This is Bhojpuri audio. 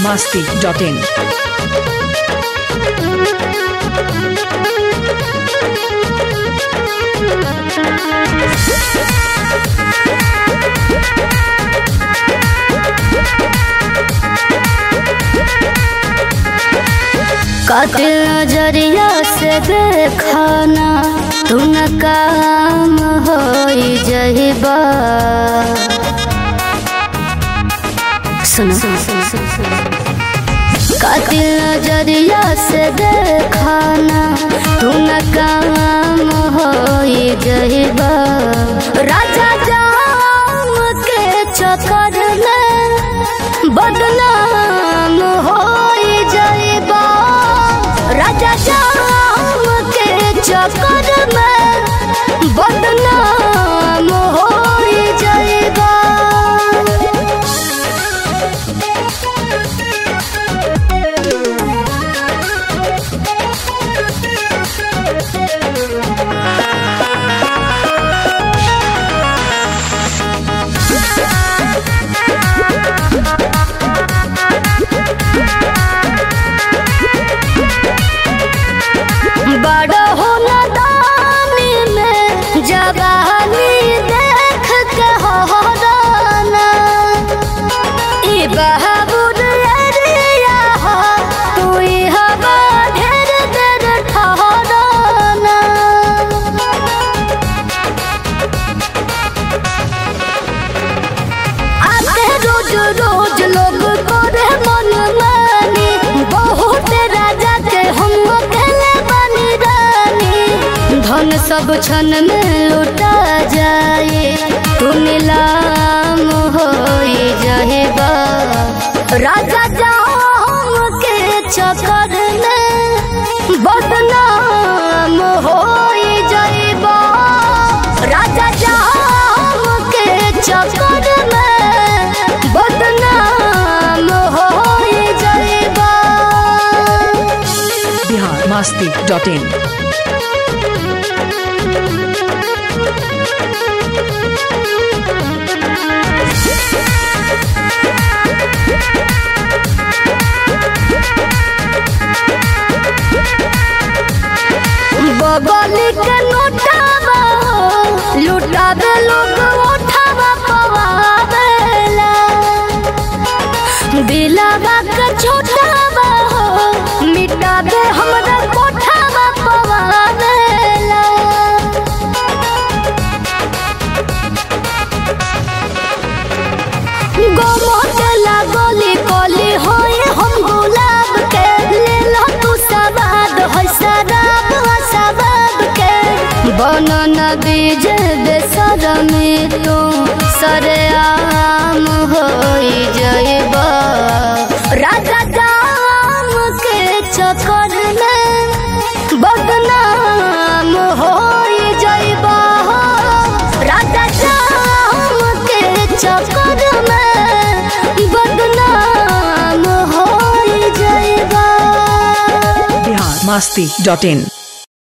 masti.in. कातिल नजरिया से देखाना तू न काम हो जहिबा सुनो कातिल नजरिया से देखाना तू न काम हो जहिबा राजा जाम के चक्कर में बदनाम हो जइबा राजा जाम के चक्कर में बदनाम हो जइबा बड़ होला दानी में जवानी देख के होराना ई बहाबुर अरिया हो तू ई हवा ढेर देर ठहराना आते रोज रोज लोग करे मन मानी बहुत राजा के हम अकेले बनी रानी धन सब क्षण में लुटा जाए तू नीलाम हो जाएगा राजा जाम के चक्कर में बदनाम हो जाएगा राजा जाम के चक्कर में बदनाम हो जाएगा Bihar masti.in. बगली के नोटावा हो, लुटावे लोग उठावा पवावेला दिलावा के छोटावा हो मिटावे हमरा कोठावा पवावेला गोमोटला गोली कोली होए हम गुलाब के ले लो तू सवाद होय शराब हो सवाब के बनन बीज बेसर में तू सरे आम होई जइबा राजा दाम के चक्कर में बदनाम होई जइबा राजा जाम के चक्कर में बदनाम होई जइबा Bihar masti.in.